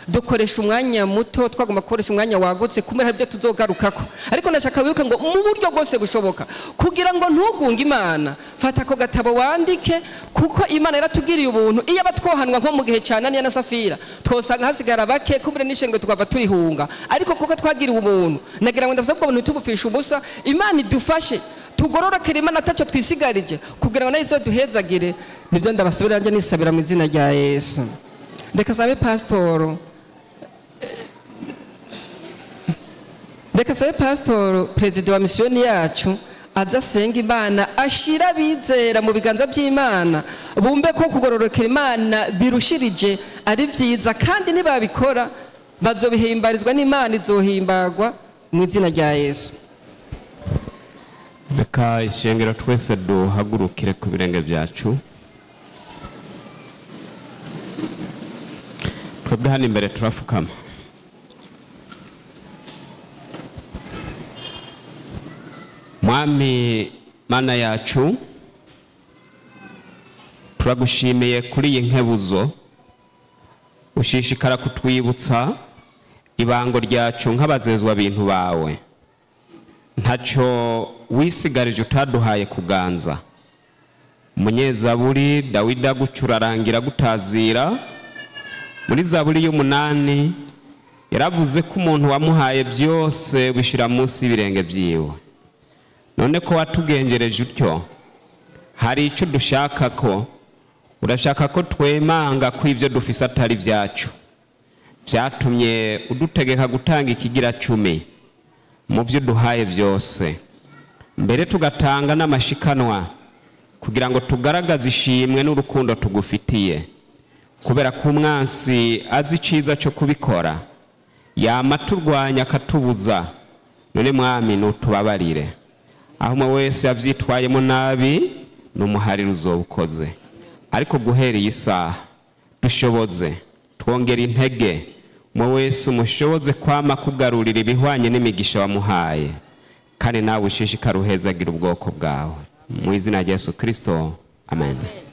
dukoresha umwanya muto twagomba gukoresha umwanya wagutse kumera ibyo tuzogarukako ariko ndashaka wibuke ngo mu buryo bwose bushoboka kugira ngo ntugunge imana fata ako gatabo wandike kuko imana yaratugiriye ubuntu iyo aba twohanwa nko mu gihe cya naniya na safira twosanga hasigara bake kubure n'ishengwe tukava turihunga ariko kuko twagiriwe ubuntu nagira ngo ndabasaba ko buntu tubupfisha ubusa imana idufashe tugororokere imana atacyo twisigarije kugira ngo nayo izoduhezagire nibyo ndabasabira nanjye nisabira mu izina rya yesu reka sabe pasitoro reka sabe pasitoro perezida wa misiyoni yacu aza asenga imana ashira abizera mu biganza by'imana bumve ko kugororokera imana birushirije ari byiza kandi nibabikora bazobihimbarizwa n'imana izohimbagwa mu izina rya yesu reka ishengero twese duhagurukire ku birenge byacu twebwe hano imbere turapfukama mwami mana yacu turagushimiye kuri iyi nkebuzo ushishikara kutwibutsa ibango ryacu nk'abazezwa bintu bawe ntacyo wisigarije utaduhaye kuganza umunyezaburi dawidi agucura arangira gutazira muri zaburi y'umunani yaravuze ko umuntu wamuhaye byose bishyira munsi y'ibirenge byiwe none ko watugengereje utyo hari icyo dushaka ko urashaka ko twemanga ko ibyo dufise atari byacu byatumye udutegeka gutanga ikigira cumi mu byo uduhaye byose mbere tugatanga n'amashikanwa kugira ngo tugaragaze ishimwe n'urukundo tugufitiye kubera ko umwansi azi icyiza cyo kubikora yama turwanya akatubuza none mwami nutubabarire aho umwe wese yabyitwayemo nabi ni umuhariro uzobukoze ariko guhera iyi saha dushoboze twongera intege umwe wese umushoboze kwama kugarurira ibihwanye n'imigisha wamuhaye kandi nawe ushishikare uhezagira ubwoko bwawe mu izina rya yesu kirisito amen